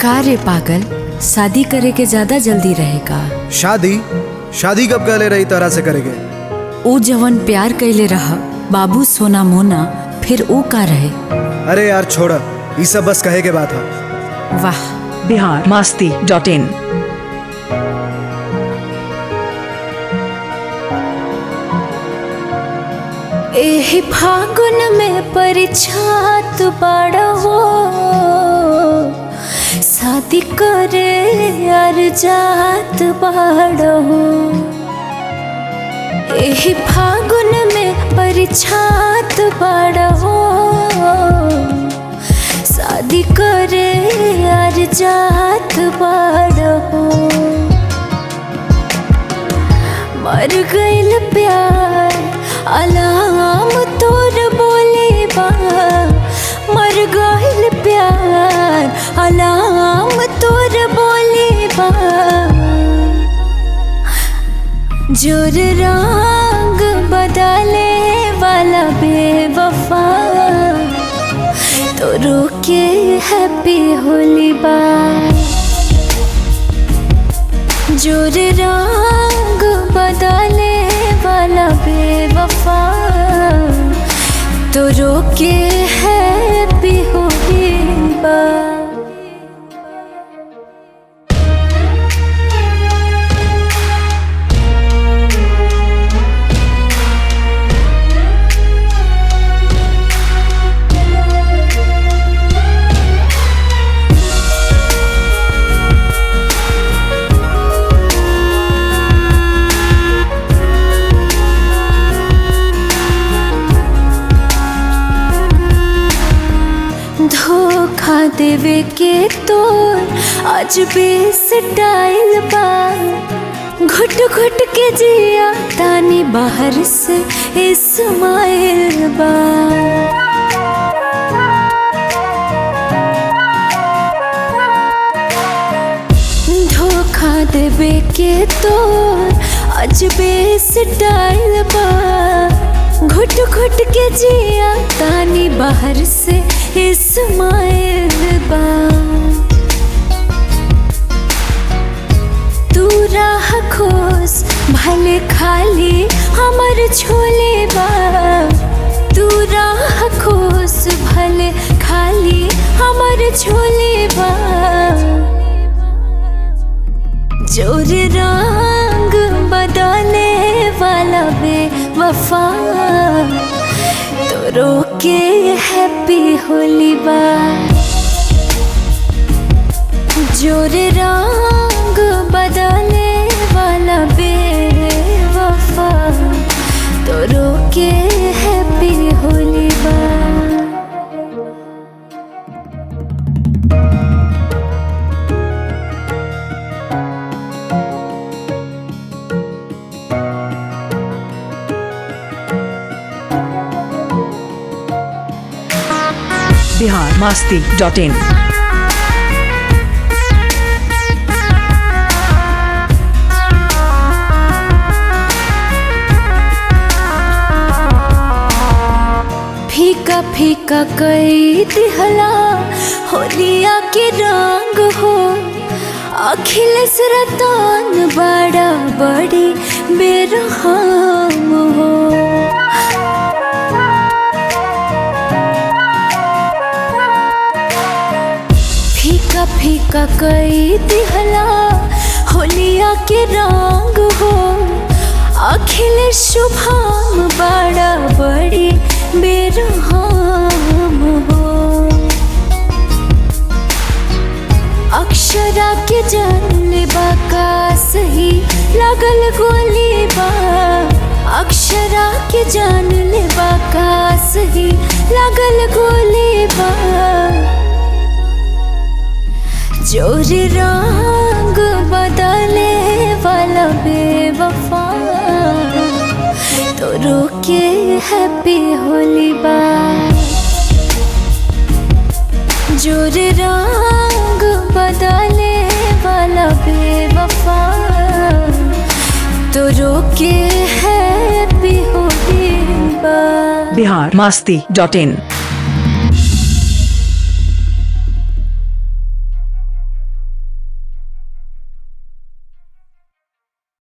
का रे पागल शादी करे के ज्यादा जल्दी रहेगा शादी शादी कब कहले रही तरह से करेगे ऊ जवन प्यार कैले रहा बाबू सोना मोना फिर ऊ का रहे अरे यार छोड़ ये सब बस कहे के बात है वाह बिहार मस्ती डॉट इन एही फागुन में परिछात बड़ा हो शादी करे यार जात बड़ा हो एही फागुन में परिछात बड़ा हो शादी करे यार जात बड़ा हो मर गइल प्यार अलाम तोर बोले बा मर गइल प्यार अलाम तोर बोले बा जोर रंग बदले वाला बेवफा तो रोके हैप्पी होली बा जोर रंग बदले वाला बेवफा तो रोके है भी होगी बा धोखा देवे के तोर आज बेस डाइल बा घुट घुट के जिया तानी बाहर से इस्माइल बा धोखा देवे के तोर आज बेस डाइल बा घुट घुट के जिया तानी बाहर से इस्माइल बा तू राह खोस भले खाली हमर छोले बा तू राह खोस भले खाली हमर छोले बा जोर रंग बदले वाला बे वफा तो रोके हैप्पी होली बा जोर रंग बदले वाला बे वफा तो रोके हैप्पी होली बा बिहार मस्ती डॉट इन फीका फीका कई दिहला होलिया के रंग हो अखिलेश रतन बड़ा बड़ी बेरहम हो फीका फीका कई दिहला होलिया के रंग हो अखिलेश शुभम बड़ा बड़ी बेरहम हो अक्षरा के जन्म बाका सही लगल गोली बा अक्षरा के जान ले बाका सही लगल गोली बा जोर रंग बदले वाला बेवफा तो रोके हैप्पी होली बा जोर रंग बदले वाला बेवफा तो रोके हैप्पी होली बा बिहार मस्ती डॉट इन